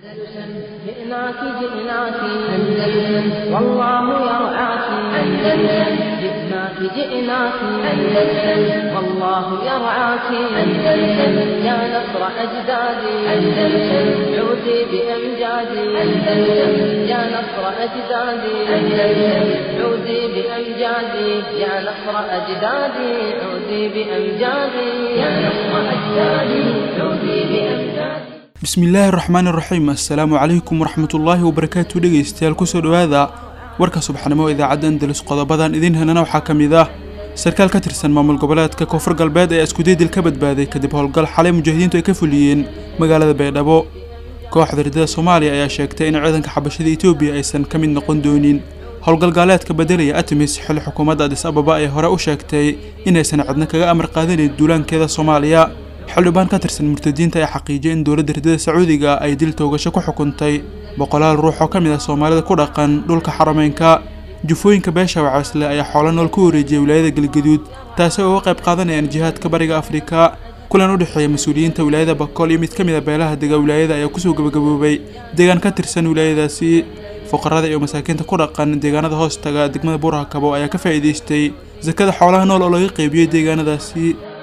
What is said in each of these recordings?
جئناك جئناك أندلس والله يرعاك أندلس جئناك جئناك أندلس والله يرعاك أندلس يا نصر أجدادي أندلس عودي بأمجادي أندلس يا نصر أجدادي أندلس عودي بأمجادي يا نصر أجدادي عودي بأمجادي يا نصر أجدادي عودي بأمجادي bismillaahi raxmaani raxiim assalaamu calaykum waraxmatullaahi wabarakaatu dhegeystayaal kusoo dhowaada warka subaxnimo idaacadda andalus qodobadan idiin helana waxaa ka mid ah sarkaal ka tirsan maamul goboleedka koonfur galbeed ee iskudaydil ka badbaaday kadib howlgal xalay mujaahidiintu ay ka fuliyeen magaalada baydhabo kooxda ridada soomaaliya ayaa sheegtay in ciidanka xabashada etoobiya aysan ka mid noqon doonin howlgalgaaleedka bedelaya atimis xilli xukuumadda adis ababa ay hore u sheegtay inaysan cidna kaga amar qaadanayn duulaankeeda soomaaliya xildhibaan ka tirsan murtadiinta ayaa xaqiijiyay in dowladda ridada sacuudiga ay dil toogasho ku xukuntay boqolaal ruux oo ka mid ah soomaalida ku dhaqan dhulka xarameynka jufooyinka beesha wacaysle ayaa xoolo nool ku wareejiyay wilaayada galgaduud taasi oo uga qayb qaadanayaan jihaadka bariga afrika kulan u dhexeeya mas-uuliyiinta wilaayada bakool iyo mid ka mid a beelaha dega wilaayada ayaa kusoo gabagaboobay deegaan ka tirsan wilaayadaasi fuqarada iyo masaakiinta ku dhaqan deegaanada hoostaga degmada buurhakabo ayaa ka faa'iidaystay sakada xoolaha nool oo laga qaybiyey deegaanadaasi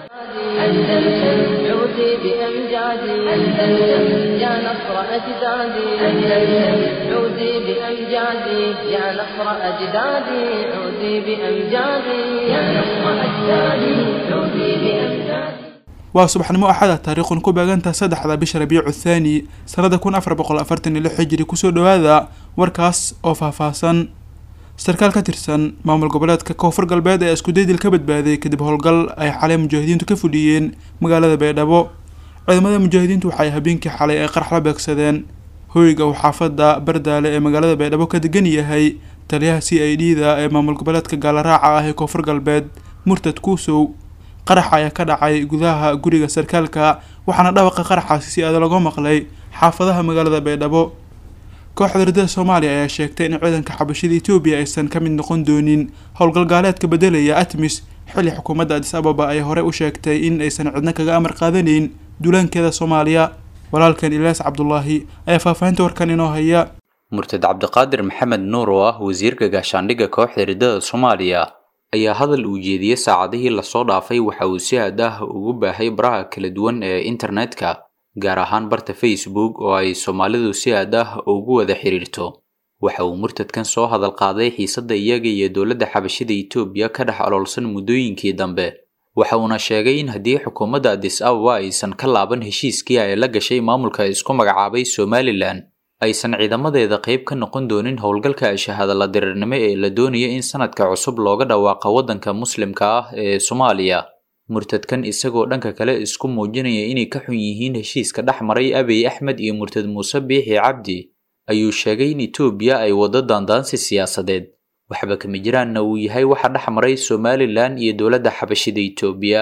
أندلس عودي بأمجادي أندلس يا نصر أجدادي أندلس عودي بأمجادي يا نصر أجدادي عودي بأمجادي يا نصر أجدادي عودي بأمجادي waa subaxnimo axada taariikhun ku beegantaha saddexda bisha rabiicu thaani sannada kun afar boqol afartan iyo lix hijiri kusoo dhowaada warkaas oo faahfaahsan sarkaal ka tirsan maamul goboleedka koonfur galbeed ee iskudaydil ka badbaaday kadib howlgal ay xalay mujaahidiintu ka fuliyeen magaalada baydhabo ciidamada mujaahidiintu waxay habeenkii xalay ay qarax la beegsadeen hoyga uu xaafada bardaale ee magaalada baydhabo ka degan yahay taliyaha c i d da ee maamul goboleedka gaalaraaca ah ee koonfur galbeed murtad kuusow qaraxa ayaa ka dhacay gudaha guriga sarkaalka waxaana dhawaqa qaraxaasi si aada laga maqlay xaafadaha magaalada baydhabo kooxda ridada soomaaliya ayaa sheegtay in ciidanka xabashada etoobiya aysan ka mid noqon doonin howlgalgaaleedka bedelaya atmis xilli xukuumadda adis ababa ay horey u sheegtay in aysan cidna kaga amar qaadanayn duulaankeeda soomaaliya walaalkan ilyaas cabdulaahi ayaa faahfaahinta warkan inoo haya murtad cabdiqaadir maxamed nuur oo ah wasiirka gaashaandhigga kooxda ridada soomaaliya ayaa hadal uu jeediyey saacadihii lasoo dhaafay waxa uu si aad ah ugu baahay baraha kala duwan ee internetka gaar ahaan barta facebook oo ay soomaalidu si aad ah ugu wada xiriirto waxa uu murtadkan soo hadal qaaday xiisadda iyaga iyo dowladda xabashida etoobiya ka dhex oloolsan muddooyinkii dambe waxa uuna sheegay in haddii xukuumadda adis ababa aysan ka laaban heshiiskii ay la gashay maamulka isku magacaabay somalilan aysan ciidamadeeda qayb ka noqon doonin howlgalka shahaadala diriirnimo ee la doonaya in sanadka cusub looga dhawaaqa waddanka muslimka ah ee soomaaliya murtadkan isagoo dhanka kale isku muujinaya inay ka xun yihiin heshiiska dhex maray abiy axmed iyo murtad muuse biixi cabdi ayuu sheegay in etoobiya ay waddo daandaansi siyaasadeed waxba kama jiraanna uu yahay waxa dhex maray somalilan iyo dowladda xabashida etoobiya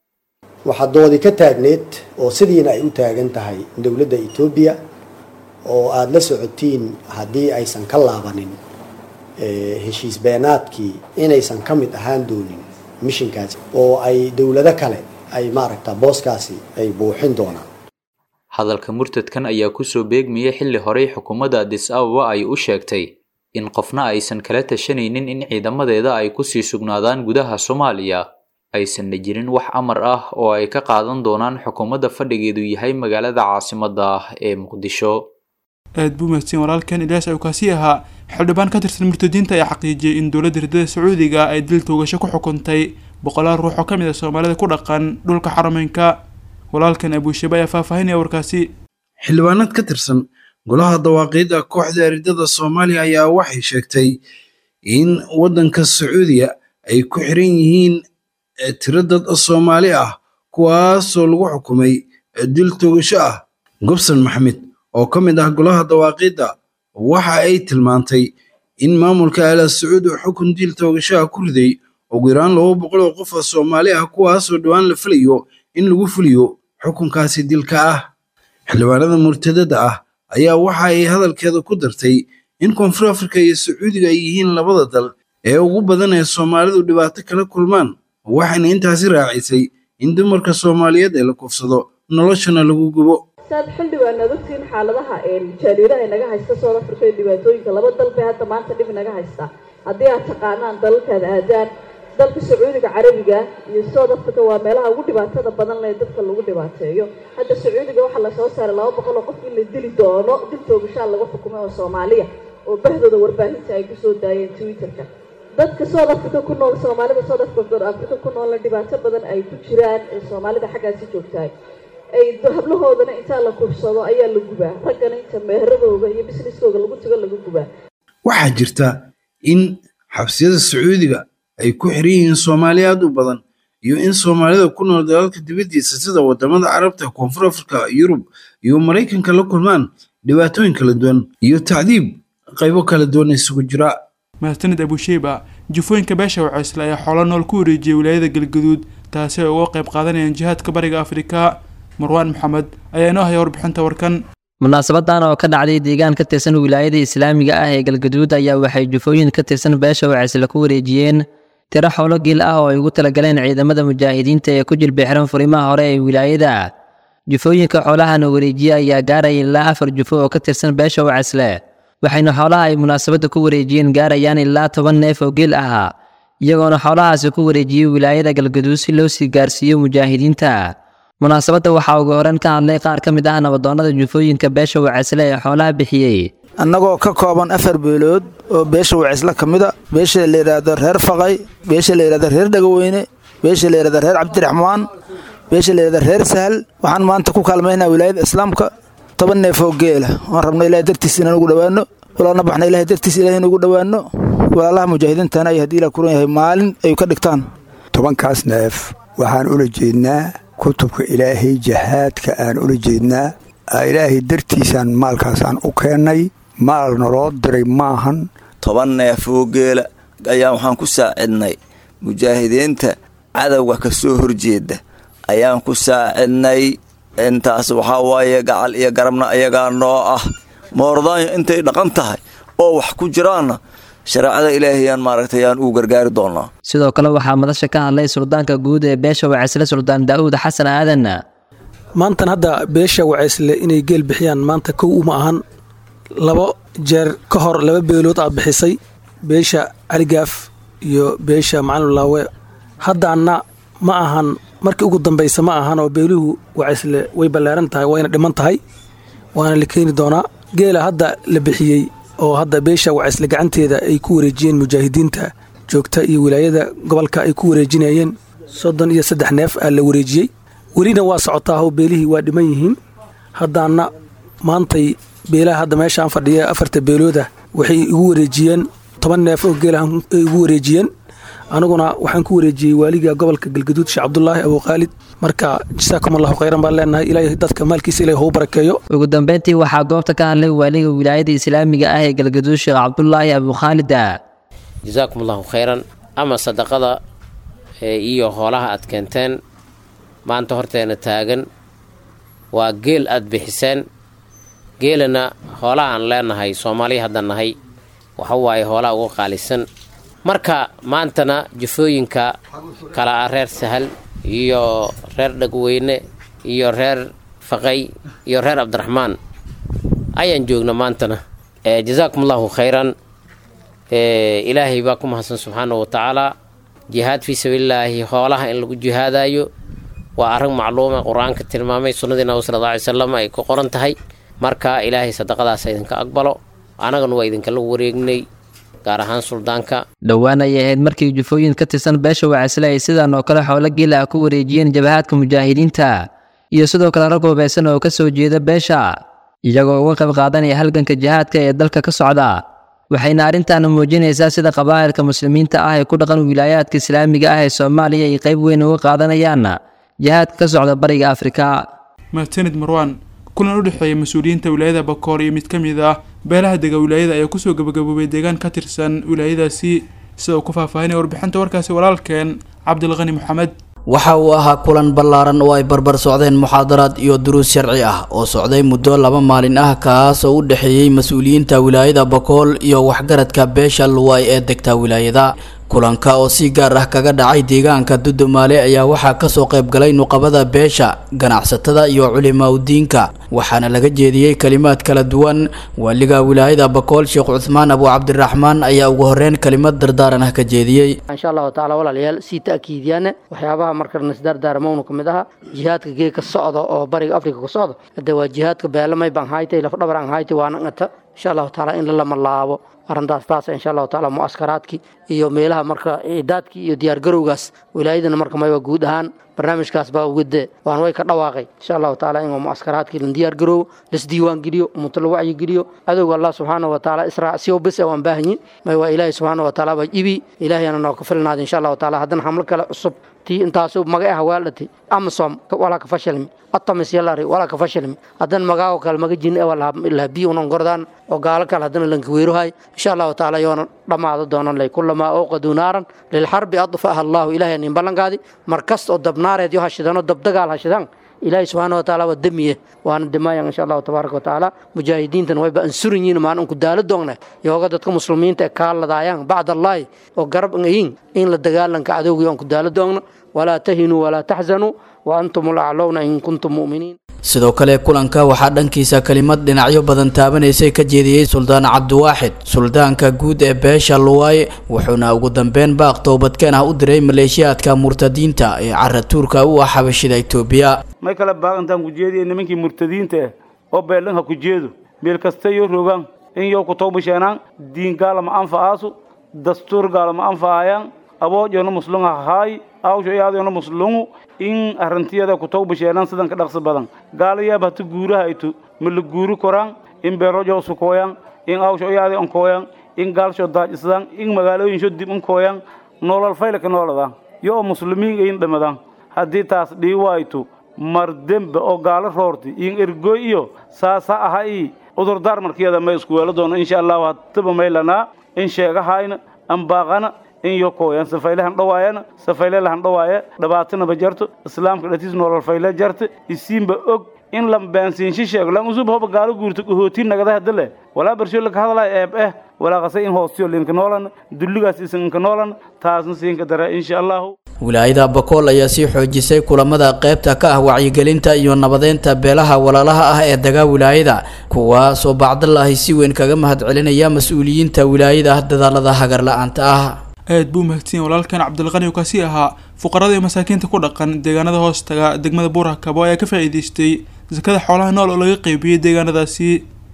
waxaa doodi ka taagneed oo sidiina ay u taagan tahay dowladda etoobiya oo aada la socotiin haddii aysan ka laabanin heshiis beenaadkii inaysan ka mid ahaan doonin mishinkaasi oo ay dowlado kale ay maaragta booskaasi ay buuxin doonaan hadalka murtadkan ayaa kusoo beegmayay xilli horey xukuumadda adis ababa ay u sheegtay in qofna aysan kala tashanaynin in ciidamadeeda ay kusii sugnaadaan gudaha soomaaliya aysanna jirin wax amar ah oo ay ka qaadan doonaan xukuumadda fadhigeedu yahay magaalada caasimadda ah ee muqdisho aad buu mahadsan walaalkan ilyaas awkaasi ahaa xildhibaan ka tirsan murtadiinta ayaa xaqiijiyay in dowladda ridada sacuudiga ay dil toogasho ku xukuntay boqolaal ruux oo ka mid ah soomaalida ku dhaqan dhulka xarameynka walaalkan abuushabe ayaa faahfaahinaya warkaasi xildhibaanad ka tirsan golaha dawaaqiidda kooxda ridada soomaaliya ayaa waxay sheegtay in waddanka sacuudiya ay ku xiran yihiin tiro dad soomaali ah kuwaasoo lagu xukumay dil toogasho ah gobson maxamed oo ka mid ah golaha dawaaqiidda waxa ay tilmaantay in maamulka ala sacuud uu xukun diil toogashaha ku riday ugu yaraan laba boqol oo qof oo soomaali ah kuwaasoo dhowaan la filayo in lagu fuliyo xukunkaasi dilka ah xildhibaanada murtadada ah ayaa waxa ay hadalkeeda ku dartay in koonfur afrika iyo sacuudiga ay yihiin labada dal ee ugu badan ee soomaalidu dhibaato kala kulmaan waxayna intaasi raacisay in dumarka soomaaliyeed ee la kufsado noloshana lagu gubo saad xildhibaan aad ogtiin xaaladaha jaariiraha naga haysta south africa iyo dhibaatooyinka laba dal bay hadda maanta dhib naga haysta haddii aad taqaanaan dalalkaad aadaan dalka sacuudiga carabiga iyo south africa waa meelaha ugu dhibaatada badan leh dadka lagu dhibaateeyo hadda sacuudiga waxaa lasoo saaray laba boqol oo qof in la dili doono dil toogashaa lagu xukumay oo soomaaliya oo bahdooda warbaahinta ay kusoo daayeen twitterka dadka south africa ku nool soomaalida south africa ku noolna dhibaato badan ay ku jiraan ee soomaalida xaggaasi joogtahay ay hablahoodana intaa la kubsado ayaa la gubaa raggana inta meheradooda iyo businesskooda lagu tago laga gubaa waxaa jirta in xabsiyada sacuudiga ay ku xiran yihiin soomaali aad u badan iyo in soomaalida ku nool dalalka dibaddiisa sida wadamada carabta koonfur afrika yurub iyo maraykanka la kulmaan dhibaatooyin kala duwan iyo tacdiib qaybo kala duwan isugu jira mahadsanid abusheyba jufooyinka beesha waceysle ayaa xoolo nool ku wareejiyay wilaayada galgaduud taasi ay uga qayb qaadanayaan jihaadka bariga afrika marwaan maxamed ayaa inoo haya warbixinta warkan munaasabadan oo ka dhacday deegaan ka tirsan wilaayada islaamiga ah ee galgaduud ayaa waxay jufooyin ka tirsan beesha waceysle ku wareejiyeen tiro xoolo geel ah oo ay ugu talagaleen ciidamada mujaahidiinta ee ku jilbixran furimaha hore ee wilaayada jufooyinka xoolahana wareejiye ayaa gaaraya ilaa afar jufo oo ka tirsan beesha waceysle waxayna xoolaha ay munaasabadda ku wareejiyeen gaarayaan ilaa toban neef oo geel ah iyagoona xoolahaasi ku wareejiyey wilaayada galgaduud si loo sii gaarsiiyo mujaahidiinta munaasabadda waxaa ugu horan ka hadlay qaar ka mid ah nabadoonnada jufooyinka beesha waceysle ee xoolaha bixiyey annagoo ka kooban afar beelood oo beesha waceysle ka mida beesha la yidhaahdo reer faqay beesha la yidhahdo reer dhagaweyne beesha la yidhahdo reer cabdiraxmaan beesha la yidhahdo reer sahal waxaan maanta ku kaalmaynaa wilaayada islaamka toban neef oo geela waan rabna ilahay dartiis inaan ugu dhowaanno walaalna baxna ilahay dartiis ilahay in ugu dhowaanno walaalaha mujaahidiintana ay haddii la kuran yahay maalin ay ka dhigtaan tobankaas neef waxaan ula jeednaa kutubka ilaahay jahaadka aan ula jeednaa ilaahay dartiisaan maalkaasaan u keennay maal naloo diray maahan toban neef oo geela ayaan waxaan ku saacidnay mujaahidiinta cadowga ka soo horjeeda ayaan ku saacidnay intaas waxaa waaye gacal iyo garabna ayagaa noo ah moordaanyo intay dhaqan tahay oo wax ku jiraanna shareecada ilaahayaan maaragtay ayaan ugu gargaari doonaa sidoo kale waxaa madasha ka hadlay suldaanka guud ee beesha waceysle suldaan daa'uud xasan aadan maantan hadda beesha waceysle inay geel bixiyaan maanta kow uma ahan labo jeer ka hor laba beelood aad bixisay beesha caligaaf iyo beesha macalulaawe haddaanna ma ahan markii ugu dambaysa ma ahan oo beeluhu waceysle way ballaaran tahay wayna dhiman tahay waana la keeni doonaa geela hadda la bixiyey oo hadda beesha waceysle gacanteeda ay ku wareejiyeen mujaahidiinta joogta iyo wilaayada gobolka ay ku wareejinayeen soddon iyo saddex neef aa la wareejiyey welina waa socotaahoo beelihii waa dhiman yihiin haddaana maantay beelaha hadda meeshaan fadhiya afarta beelooda waxay igu wareejiyeen toban neef oo geelahan ay igu wareejiyeen aniguna waxaan ku wareejiyey waaliga gobolka galgaduud sheekh cabdulaahi abuukhaalid marka jasaakum allahu khayran baan leenahay ilaahay dadka maalkiisa ilahay hou barakeeyo ugu dambeyntii waxaa goobta ka hadlay waaliga wilaayada islaamiga ah ee galgaduud sheekh cabdulaahi abuukhaalida jasaakum allahu khayran ama sadaqada iyo hoolaha aad keenteen maanta horteena taagan waa geel aad bixiseen geelana hoolaha aan leenahay soomaaliya hadda nahay waxa waaye hoolaha uga qaalisan marka maantana jufooyinka kala ah reer sahal iyo reer dhagweyne iyo reer faqay iyo reer cabdiraxmaan ayaan joogna maantana jasaakum allahu khayran ilaahay baa ku mahadsan subxaanahu wa tacaala jihaad fii sabiililaahi hoolaha in lagu jihaadayo waa arrin macluuma qur-aanka tilmaamay sunnadii nabi sala alla alay salam ay ku qoran tahay marka ilaahay sadaqadaas idinka aqbalo annagana waa idinkala wareegnay gaar ahaan suldaanka dhowaan ayay ahayd markii jufooyin ka tirsan beesha waceysle ay sidan oo kale xoolo geela ah ku wareejiyeen jabahaadka mujaahidiinta iyo sidoo kale rag hubaysan oo ka soo jeeda beesha iyagoo uga qayb qaadanaya halganka jihaadka ee dalka ka socda waxayna arrintaana muujinaysaa sida qabaa'ilka muslimiinta ah ee ku dhaqan wilaayaadka islaamiga ah ee soomaaliya ay qayb weyn uga qaadanayaan jihaadka ka socda bariga afrika mahadsanid marwaan kulan u dhexeeya mas-uuliyiinta wilaayada bakoor iyo mid ka mid ah beelaha dega wilaayada ayaa kusoo gabagaboobay deegaan ka tirsan wilaayadaasi sida uu ku faahfaahinaya warbixinta warkaasi walaalkeen cabdilqani maxamed waxa uu ahaa kulan ballaaran oo ay barbar socdeen muxaadaraad iyo duruus sharci ah oo socday muddo laba maalin ah kaas oo u dhexeeyey mas-uuliyiinta wilaayada bakool iyo waxgaradka beesha luway ee degta wilaayada kulanka oo si gaar ah kaga dhacay deegaanka dudumaale ayaa waxaa kasoo qayb galay nuqabada beesha ganacsatada iyo culimaudiinka waxaana laga jeediyey kalimaad kala duwan waaliga wilaayada bakool sheekh cuthmaan abu cabdiraxmaan ayaa ugu horeyn kalimad dardaaran ah ka jeediyey insha allahu tacaala walaalayaal sii ta'kiidiyaana waxyaabaha marka nasdardaarmowna ka mid aha jihaadka geeka socda oo bariga afrika ku socda hade waa jihaadka beelamay baan haytay lafdhabar aan haytay waana ngata insha allahu tacaala in lalama laabo arrintaas taas insha allahu tacaala mu'askaraadkii iyo meelaha marka ciidaadkii iyo diyaargarowgaas wilaayadana marka mayba guud ahaan barnaamijkaas baa ugade waan way ka dhawaaqay insha allahu tacaala in mu'askaraadkii la diyaargaroowo lasdiiwaan geliyo ummato la wacyi geliyo adowga allah subxaana wa tacaala israacsiyo bes waan baahanyi may waa ilaahay subxaana wa tacaala baa ibi ilaahayana noo ka filnaada insha allahu tacaala haddana xamlo kale cusub tii intaasu maga ah waaldhati amasom walaa ka fashilmi atamis yalari walaa ka fashilmi haddana magaago kale maga jin lahabiyo unan gordaan oo gaalo kale haddana lankaweerohay insha allahu tacaala yoona dhammaado doonan lay kulamaa awqaduu naaran lilxarbi adfaha allahu ilahay nin ballankaadi mar kasta oo dabnaareed yo hashidano dabdagaal hashidaan ilaahay subxaana wa tacaala waa demiye waana dimayan insha allahu tabaaraka wa tacaala mujaahidiintan wayba ansuran yihin maan unku daalo doogna yooga dadka muslimiinta ee kaaladaayaan bacd allaahi oo garab ngayin in la dagaalanka cadowgii onku daalo doogna walaa tahinuu walaa taxzanuu wa antum ulaclowna in kuntum mu'miniin sidoo kale kulanka waxaa dhankiisa kelimad dhinacyo badan taabanaysay ka jeediyey suldaan cabdiwaaxid suldaanka guud ee beesha luwaaye wuxuuna ugu dambeyn baaq toobadkeen ah u diray maleeshiyaadka murtadiinta ee caratuurka u ah xabashida itoobiya may kale baaqantaan ku jeediya nimankii murtadiinta ah oo beeldhanha ku jeedo meel kasta yo rogaan in yow ku tawbasheenaan diin gaalama anfa'aasu dastuur gaalama anfa'ayaan aboojona muslunga hahaay awsho iyaadona muslungu in arrantiyada ku tawbasheenaan sidan ka dhaqsi badan gaalayaab hata guuraha aytu ma la guuri koraan in beerojo sukooyaan in awsho iyaadi onkooyaan in gaalsho daajisadaan in magaalooyinsho dib unkooyaan nolol faylaka nooladaan yo oo muslimiin ayin dhamadaan haddii taas dhii waaytu mar dembe oo gaalo roorti in ergoy iyo saasa aha i cudurdaar markiyada may isku weelo doono insha allahu hataba maylanaa in sheegahayna ambaaqana in yo kooyan safaylehan dhawaayana safaylelahan dhawaaye dhibaatanaba jarto islaamka dhatiis nolol fayle jarta isiinba og in lambaansiinshi sheego lan usub hoba gaalo guurto kahootiin nagada hadale walaa bersho laka hadalay eeb eh walaa qase in hoostiyo linka noolan dulligaas isinka noolan taasna siinka dara insha allahu wilaayada bakool ayaa sii xoojisay kulamada qaybta ka ah wacyigelinta iyo nabadeynta beelaha walaalaha ah ee dagaa wilaayada kuwaasoo bacdalaahi si weyn kaga mahadcelinaya mas-uuliyiinta wilaayada dadaalada hagar la-aanta ah aad buu mahadsanyahay walaalkan cabdilqani oo kaasi ahaa fuqarada iyo masaakiinta ku dhaqan deegaanada hoostaga degmada buurakabo ayaa ka faa'iidaystay sakada xoolaha nool oo laga qeybiyey deegaanadaasi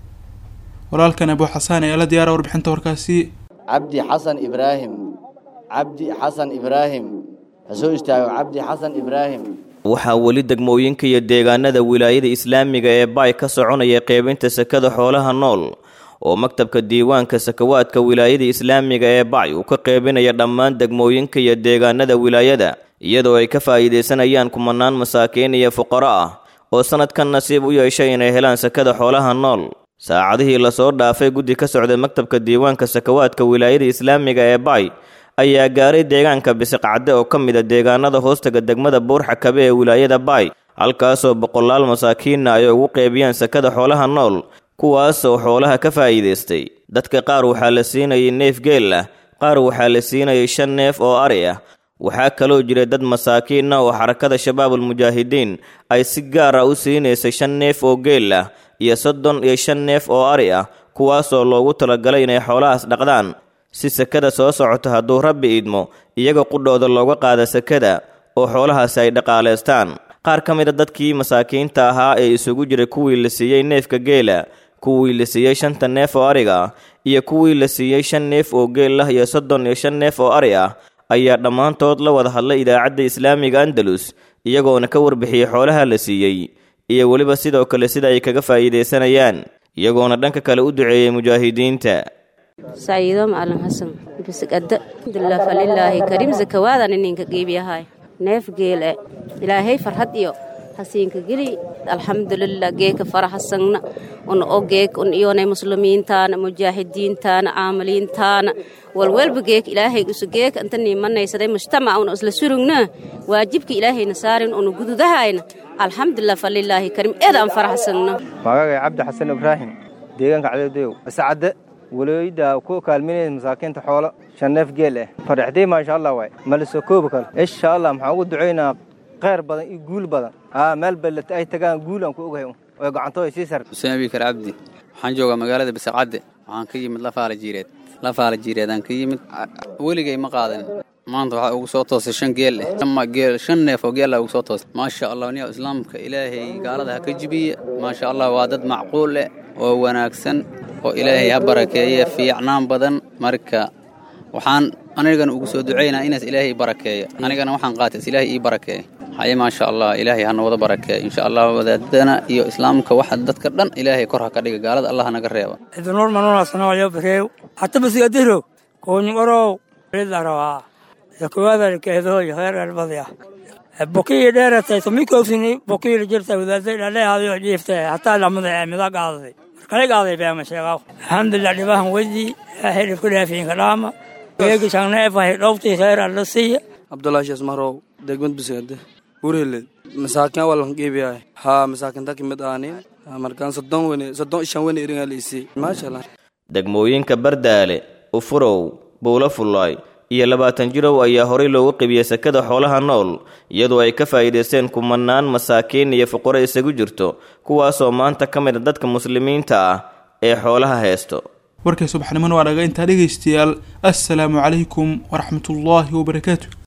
walaalkan abu xasaan ayaa la diyaara warbixinta warkaasi cabdi xasan ibraahim cabdi xasan ibraahim ha soo istaago cabdi xasan ibraahim waxaa weli degmooyinka iyo deegaanada wilaayada islaamiga ee baay ka soconaya qeybinta sakada xoolaha nool oo maktabka diiwaanka sakawaadka wilaayada islaamiga ee bacy uu ka qeybinaya dhammaan degmooyinka iyo deegaanada wilaayada iyadoo ay ka faa'iidaysanayaan kumanaan masaakiin iyo fuqaro ah oo sannadkan nasiib u yeeshay inay helaan sakada xoolaha nool saacadihii lasoo dhaafay guddi ka socday maktabka diiwaanka sakawaadka wilaayada islaamiga ee bacy ayaa gaaray deegaanka bisiqcadde oo ka mid a deegaanada hoostaga degmada buurxakabe ee wilaayada baay halkaasoo boqolaal masaakiinna ay ugu qeybiyaan sakada xoolaha nool kuwaasoo xoolaha ka faa'iidaystay dadka qaar waxaa la siinayay neef geel ah qaar waxaa la siinayay shan neef oo ari ah waxaa kaloo jira dad masaakiin ah oo xarakada shabaabul mujaahidiin ay si gaar ah u siinaysay shan neef oo geel ah iyo soddon iyo shan neef oo ari ah kuwaasoo loogu talagalay inay xoolahaas dhaqdaan si sakada soo socota hadduu rabbi idmo iyaga qudhooda looga qaada sakada oo xoolahaasi ay dhaqaalaystaan qaar ka mid a dadkii masaakiinta ahaa ee isugu jiray kuwii la siiyey neefka geela kuwii la siiyey shanta neef oo ariga ah iyo kuwii la siiyey shan neef oo geel ah iyo soddon iyo shan neef oo ari ah ayaa dhammaantood la wada hadlay idaacadda islaamiga andalus iyagoona ka warbixiyey xoolaha la siiyey iyo weliba sidoo kale sida ay kaga faa'iidaysanayaan iyagoona dhanka kale u duceeyey mujaahidiinta sayido macalin xasan bisigada alxamdulilah falilaahi kariim zakawaadan ininka qiibiyahay neef geele ilaahay farhad iyo hasiinka geli alxamdulilah geeka faraxasagna un o geek un iyonay muslimiintaana mujaahidiintaana caamiliintaana walwalba geek ilaahay usu geek anta nimanaysaday mujtamac una isla surugna waajibka ilaahayna saarin una gududahayna alxamdulilah falilaahi kariim eed aan faraxsagna magagay cabdi xasan ibraahim deegaanka cadeedoyow biscadde walooyida ku kaalminaysa masaakiinta xoolo shan neef geel ah faraxdii maasha allah waay mala soo koobi karo insha allah maxaan ugu ducaynaa kheyr badan iyo guul badan aa meel ballata ay tagaan guul aan ku ogahay oo gacantooda sii sar xuseen abikar cabdi waxaan joogaa magaalada bisaqcadde waxaan ka yimid lafaala jiireed lafaala jiireedaan ka yimid weligay ma qaadan maanta waxaa ugu soo toosay shan geel eh ama geel shan neef oo geela ugu soo toosay maasha allah niya islaamka ilaahay gaalada ha ka jibiye maasha allah waa dad macquul eh oo wanaagsan oo ilaahay ha barakeeye fiicnaan badan marka waxaan anigana ugu soo ducaynaa inaas ilaahay barakeeya anigana waxaan qaatay is ilaahay ii barakeeya haye maasha allah ilaahay hana wada barakeeya insha allah wadaadana iyo islaamka waxa dadka dhan ilaahay kor ha ka dhiga gaalada allah naga reeba idinur manunasanoyo bareew hata basigadiro koonyugorow lida rabaa yakuwadarkeedoy heerarbadya bokiyi dheeratay tumikoosini bokiyi jirta wadaadday dhaleehaadayo dhiiftay hataa lamada ee mida gaaday markale gaaday beema sheegaw alxamdulilah dhibahan wedi ilaahay dhibku dhaafiinka dhaama geegi shangneefahay dhowtii kheyr alla siiya abdullahi shees mahrow degmad bisigade burheled masaakin awalan geebiyahay haa masaakinta kimid aanin markaan soddon wene soddon shan wene iringaa liisii maasha allah degmooyinka bardaale ufurow buulo fullaay iyo labaatan jirow ayaa horay loogu qibiyey sakada xoolaha nool iyadoo ay ka faa'iidaysteen kumanaan masaakiin iyo fuqaro isagu jirto kuwaasoo maanta ka mid a dadka muslimiinta ah ee xoolaha haysto warkay subaxnimona waa dhaga intaa dhegaystayaal assalaamu calaykum waraxmatullaahi wabarakaatu